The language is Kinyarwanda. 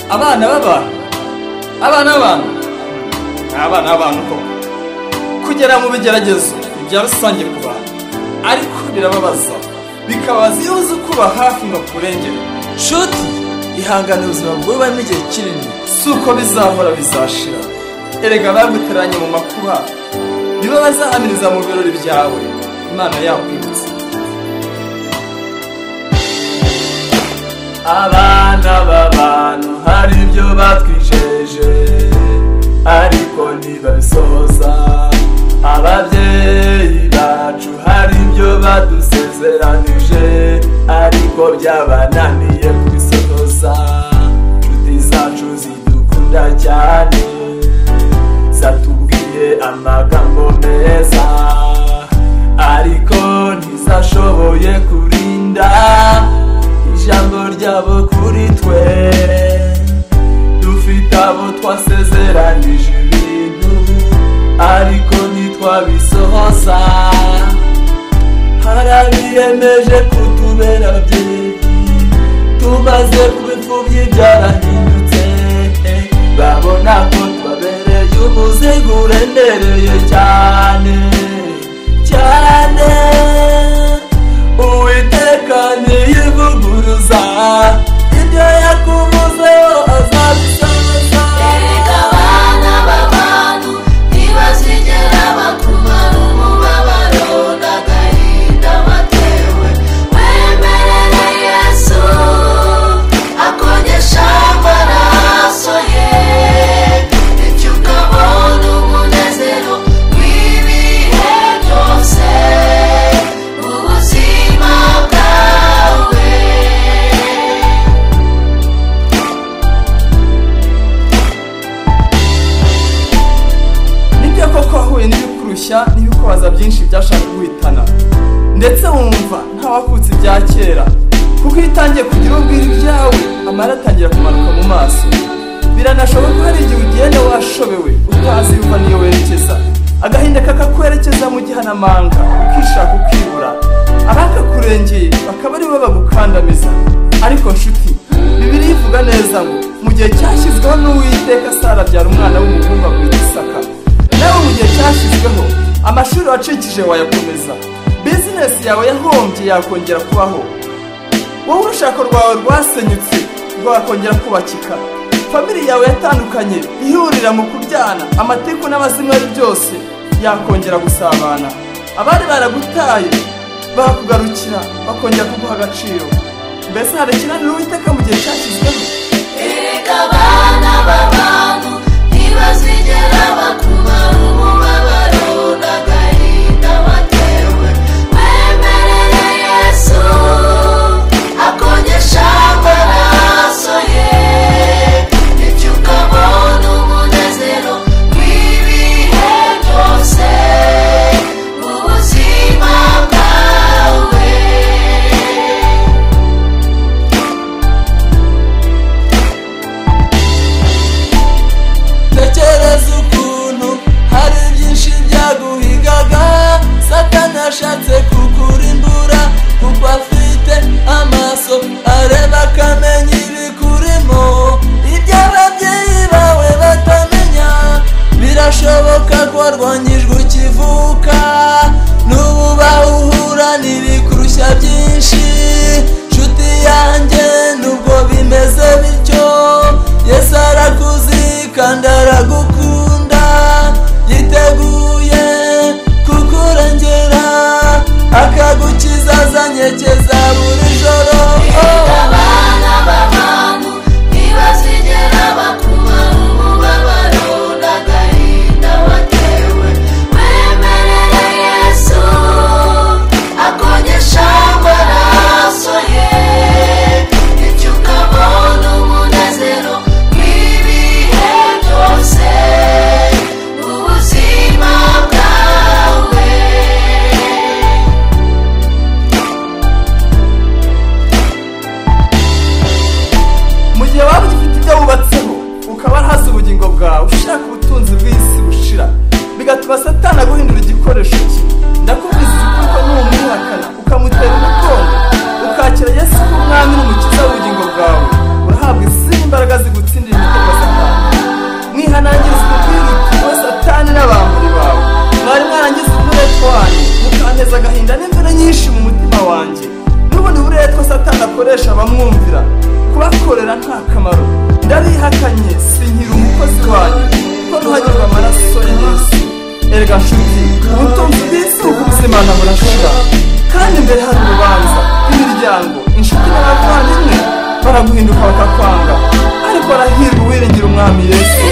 abana b'abantu abana b'abantu ni abana b'abantu koko kugera mu bigeragezo ibya rusange ku bantu ariko birababaza bikabaza iyo uzi kuba hafi ngo akurengere nshuti ihangane ubuzima bwubamo igihe kinini si uko bizahora bizashira erega baguteranye mu makuba nibo bazahamiriza mu birori byawe imana yakwibutse abana b'abantu hari ibyo batwijeje ariko ntibabisohoza ababyeyi bacu hari ibyo badusezeranije ariko byabananiye kubisohoza inshuti zacu zidukunda cyane zatubwiye amagambo meza ariko ntizashoboye kurinda ijambo ryabo kuri twe dufite abo twasezeranyije ibintu ariko ntitwabisohoza hari abiyemeje kutubera byinshi tumaze kuba imfubyi byarahindutse babona ko tubabereye umuzigo uremereye cyane cyane uwiteka ntiyivuguruza ibyo yakuvuzeho azabisohoza Erega abana b'abantu ntibazigera bakumara umubabaro n'agahinda watewe wemerere yesu akogesha amaraso ye bityo ukabona umunezero w'ibihe byose ubuzima bwawe nibyo koko wahuye n'ibikurushya n'ibikubaza byinshi byashaka guhitana ndetse wumva ntawakutse ibya kera kuko iyo utangiye kugira ubwira ibyawe amara atangira kumanuka mu maso biranashoboka ko hari igihe ugenda washobewe utazi iyo uva n'iyo werekeza agahinda kakakwerekeza mu gihanamanga ukishaka ukibura abakakurengeye bakaba ari bo bagukandamiza ariko nshuti bibiri ivuga neza ngo mu gihe cyashyizweho n'uwiteka sara abyara umwana w'umuhungu agwita isaka nawe mu gihe cyashyizweho amashuri wacikije wayakomeza bizinesi yawe yahombye yakongera kubaho wowe urushako rwawe rwasenyutse rwakongera kubakika famili yawe yatandukanye ihurira mu kuryana amatiku n'abazima ari byose yakongera gusabana abari baragutaye bakugarukira bakongera kuguha agaciro mbese hari ikiraniro uwiteka mu gihe cyashyizweho Erega abana b'abantu ntibazigera bakumara umubabaro n'agahinda watewe wemerere yesu akogesha amaraso ye bityo ukabona umunezero w'ibihe byose mu buzima bwawe tekereza ukuntu hari byinshi byaguhigaga satani ashatse kukurimbura kuko afite amaso areba akamenya ibikurimo ibyo ababyeyi bawe batamenya birashoboka ko warwanyijwe ukivuka n'ubu bahura n'ibikurushya byinshi nshuti yanjye nubwo bimeze bityo yesu arakuzi kandi aragukunda yiteguye kukurengera akagukiza azanyekeza buri joro Erega abana b'abantu ntibazigera bakumara umubabaro n'agahinda watewe wemerere yesu akogesha amaraso ye bityo ukabona umunezero w'ibihe byose erega nshuti ubutunzi bw'isi ukubuzimana burashira kandi imbere hari urubanza imiryango inshuti n'abavandimwe baraguhinduka bakakwanga ariko arahirwa uwiringira umwami yesu